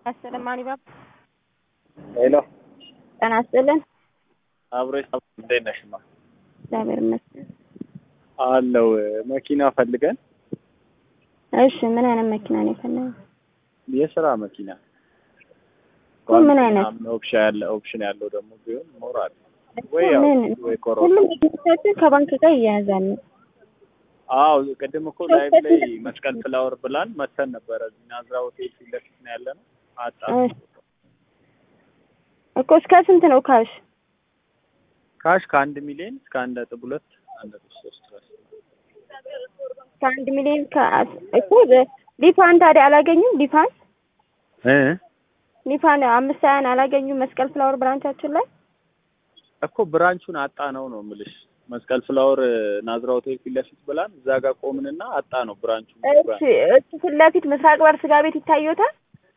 አስጥልን ማኒባብ ሄሎ ጤና ይስጥልን። አብሮ እንዴት ነሽማ? እግዚአብሔር ይመስገን። አለው መኪና ፈልገን እሺ ምን አይነት መኪና ነው የፈለገው? የስራ መኪና ምን አይነት? ኦፕሽን ያለ ኦፕሽን ያለው ደግሞ ቢሆን ሞራል ወይ ያው ምን ወይ ኮሮ ሁሉም መኪኖቻችን ከባንክ ጋር ይያያዛሉ። አዎ ቅድም እኮ ላይቭ ላይ መስቀል ፍላወር ብላን መተን ነበረ። እዚህ ናዝራ ሆቴል ፊት ለፊት ነው ያለ ነው። አጣ እሺ እኮ እስከ ስንት ነው ካሽ? ካሽ ከአንድ ሚሊዮን እስከ አንድ ነጥብ ሁለት አንድ ነጥብ ሶስት ድረስ ከአንድ ሚሊዮን እኮ ሊፋን ታዲያ አላገኙም? ሊፋን እ ሊፋን አምስት ሀያን አላገኙም? መስቀል ፍላወር ብራንቻችን ላይ እኮ ብራንቹን አጣ ነው ነው የምልሽ። መስቀል ፍላወር ናዝራ ሆቴል ፊት ለፊት ብላን እዛ ጋር ቆምንና አጣ ነው ብራንቹን። እሺ እሱ ፊት ለፊት ምስራቅ በር ስጋ ቤት ይታዩታል።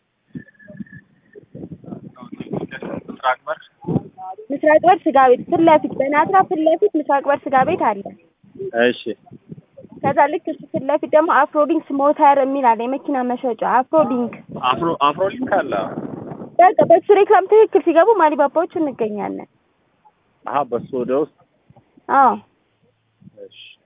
ምስራቅ በር ምስራቅ በር ስጋ ቤት ፊት ለፊት በናዝራ ፊት ለፊት ምስራቅ በር ስጋ ቤት አለ። እሺ ከዛ ልክ እሱ ፊት ለፊት ደግሞ አፍሮዲንክስ ሞተር የሚል አለ የመኪና መሸጫ አፍሮዲንክ። አፍሮ አፍሮሊንክ አለ። በቃ በሱ ሬክላም ትክክል ሲገቡ ማሊባባዎች እንገኛለን። አሀ በሱ ወደ ውስጥ አዎ እሺ